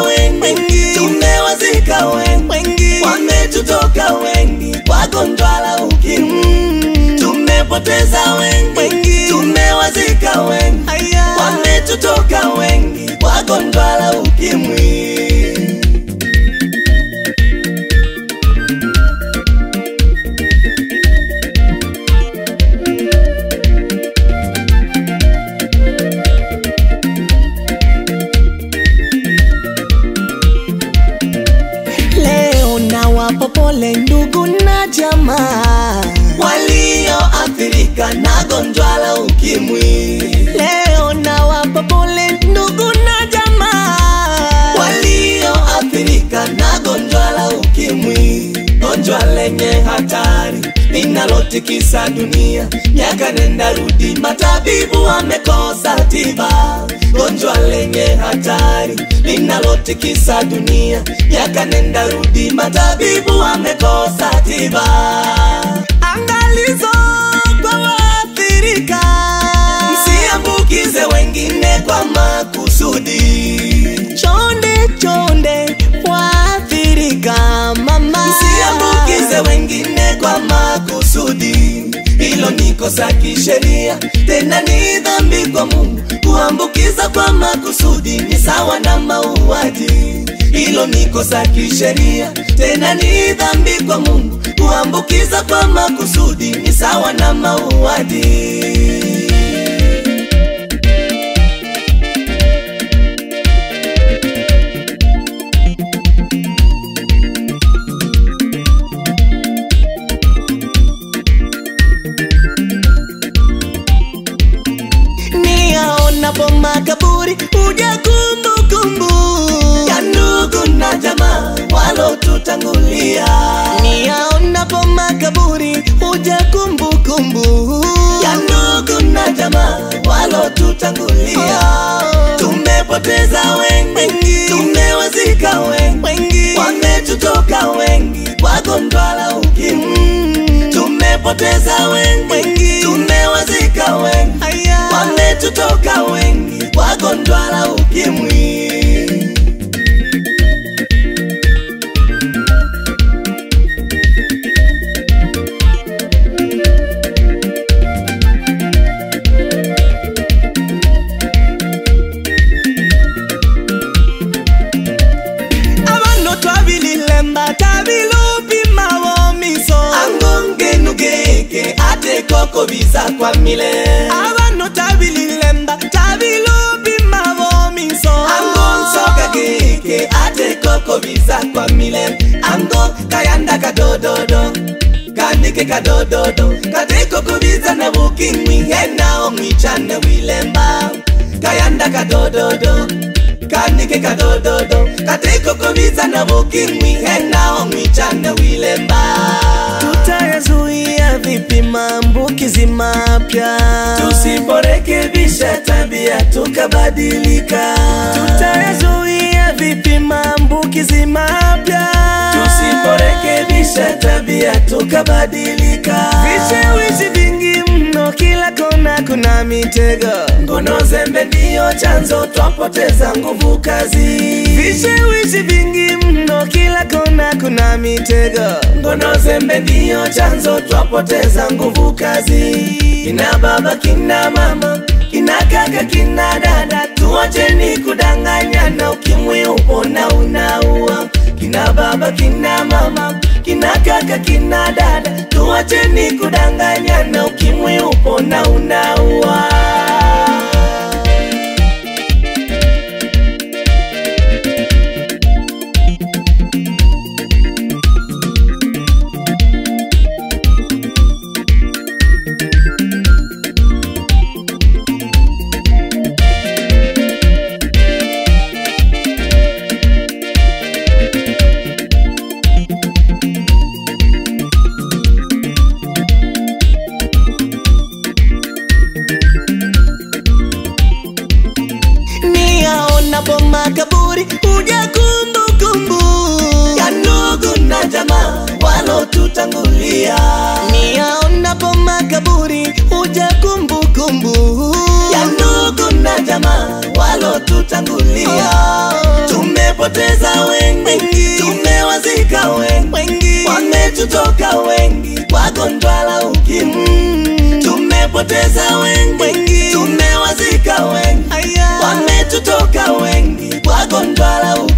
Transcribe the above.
wengi, tumewazika wengi, wametutoka wengi kwa gonjwa la ukimwi. Tumepoteza wengi, tumewazika wengi, wametutoka wengi kwa gonjwa la ukimwi. Leo nawapa pole ndugu na jamaa, walioathirika na gonjwa la ukimwi, leo nawapa pole ndugu na jamaa, walioathirika na gonjwa la ukimwi, gonjwa lenye hatari linalotikisa dunia, miaka nenda rudi, matabibu wamekosa tiba. Gonjwa lenye hatari linalotikisa dunia, miaka nenda rudi, matabibu wamekosa tiba. angalizo kwa waathirika, Msiambukize wengine kwa makusudi. chonde chonde waathirika mama, Msiambukize wengine kwa makusudi. Hilo ni kosa kisheria, tena ni dhambi kwa Mungu. Kuambukiza kwa makusudi ni sawa na mauaji. Hilo ni kosa kisheria, tena ni dhambi kwa Mungu. Kuambukiza kwa makusudi ni sawa na mauaji. niyaonapo makaburi huja kumbukumbu ya ndugu na jamaa walotutangulia niyaonapo makaburi huja kumbukumbu ya ndugu na jamaa walotutangulia. Tumepoteza wengi, tumewazika wengi, wametutoka wengi kwa gonjwa la ukimwi. Tumepoteza wengi, tumewazika wengi, wametutoka wengi kwa gonjwa la ukimwi. abano twabililemba tabilupima bomiso angongenugeke ate koko biza kwa mile abano tabililemba tabilupima bomiso angonsoka geke ate koko biza kwa mile ango kayanda kadododo kandike kadododo kate koko biza na bukimwi henao mwichane wilemba kayanda kadododo kandike kadododo kate koko biza na bukimwi henao mwichane wilemba tutayazuia vipi maambukizi mapya tusiporekebisha tabia tukabadilika tutayazuia vipi maambukizi mapya tusiporekebisha tabia tukabadilika vishawishi vingi mno kila kona kuna mitego ngono zembe ndiyo chanzo twapoteza nguvu kazi vishawishi vingi mno kila kona kuna mitego ngono zembe ndiyo chanzo twapoteza nguvu kazi kina baba kina mama kina kaka kina dada tuwacheni kudanganyana ukimwi upona unaua kina baba kina mama kina kaka kina dada tuwacheni kudanganyana ukimwi upona unaua tumepoteza wengi, Wengi. tumewazika wengi, wengi wametutoka wengi kwa gonjwa la ukimwi. Tumepoteza wengi, Wengi. tumewazika wengi, Aya. wametutoka wengi kwa gonjwa la ukimwi.